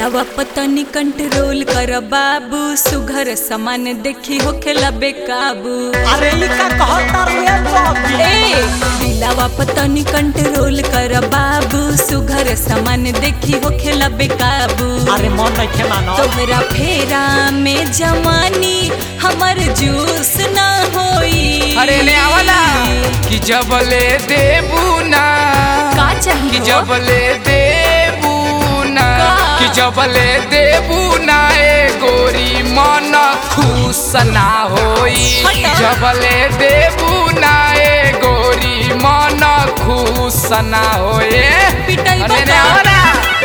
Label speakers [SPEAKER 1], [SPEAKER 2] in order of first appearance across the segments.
[SPEAKER 1] दिलावा पतनी कंट्रोल कर बाबू सुघर सामान देखी होखेला बेकाबू
[SPEAKER 2] अरे ई का कहता रे बाबी
[SPEAKER 1] ए दिलावा पतनी कंट्रोल कर बाबू सुघर सामान देखी होखेला बेकाबू
[SPEAKER 2] अरे मन नहीं खे मानो
[SPEAKER 1] तोहरा फेरा में जवानी हमर जूस ना होई
[SPEAKER 3] अरे ले आवला कि जबले देबू ना
[SPEAKER 1] का
[SPEAKER 3] कि
[SPEAKER 1] चाहिए
[SPEAKER 3] जबले देबू ना
[SPEAKER 1] का?
[SPEAKER 3] कि जबले देबू ना ए गोरी मन खुश ना होई
[SPEAKER 1] हटा।
[SPEAKER 3] जबले देबू ना ए गोरी मन खुश ना होए
[SPEAKER 1] पिटाई
[SPEAKER 3] अरे ले
[SPEAKER 1] बता।
[SPEAKER 3] आवला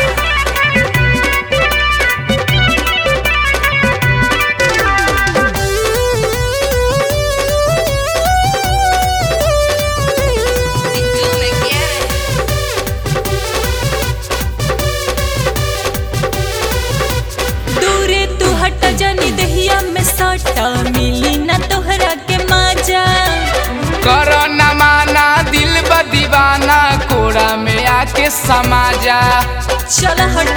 [SPEAKER 1] दूरे तू हट जानी दहिया में सटा मिली ना तोहरा के मजा
[SPEAKER 3] कर न माना दिल ब दीवाना कोड़ा में आके समाजा
[SPEAKER 1] चल हट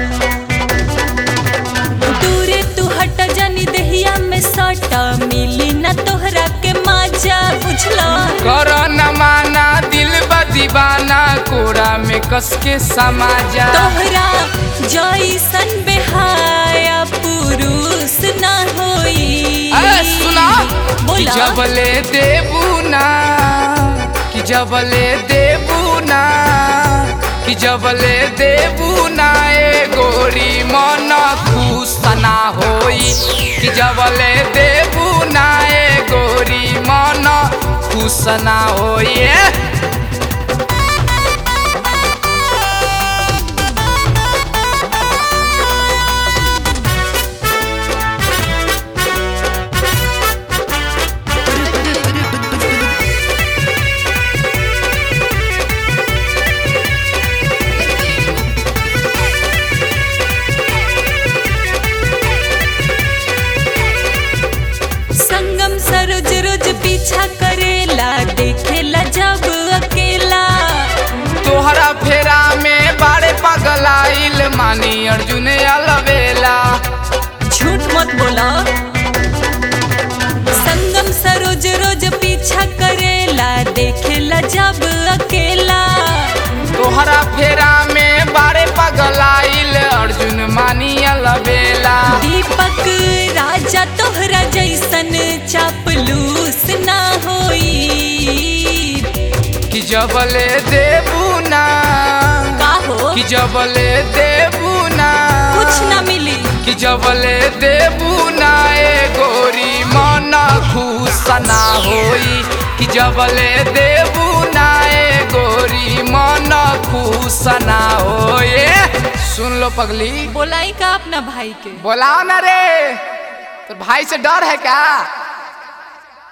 [SPEAKER 1] दूरे तू हट जानी दहिया में सटा मिली ना तोहरा के मजा बुझला
[SPEAKER 3] कर न माना दिल ब दीवाना कोड़ा में कस के समाजा
[SPEAKER 1] तोहरा जैसन बेहाया पुरुष ना होई
[SPEAKER 3] अरे सुना कि
[SPEAKER 1] बोला
[SPEAKER 3] जबले देबू ना कि जबले देबू ना कि जबले देबू ना ए गोरी मन खुश ना होई कि जबले देबू ना ए गोरी मन खुश ना होई ए।
[SPEAKER 1] संगम सरोज रोज पीछा करेला देखेला जब अकेला
[SPEAKER 3] तोहरा फेरा में बारे पगलाइल मानी अर्जुन अलवेला
[SPEAKER 1] झूठ मत बोला संगम सरोज रोज पीछा करेला देखेला जब अकेला
[SPEAKER 3] तोहरा फेरा में बारे पगलाइल अर्जुन मानी अलवेला
[SPEAKER 1] दीपक राजा तोहरा जैसन चापलूस ना होई
[SPEAKER 3] कि जबले देबू ना
[SPEAKER 1] का हो
[SPEAKER 3] कि जबले देबू ना
[SPEAKER 1] कुछ ना मिली
[SPEAKER 3] कि जबले देबू ना ए गोरी मन खुश ना होई कि जबले देबू ना ए गोरी मन खुश ना होए सुन लो पगली
[SPEAKER 1] बोलाई का अपना भाई के
[SPEAKER 3] बोलाओ ना रे तो भाई से डर है क्या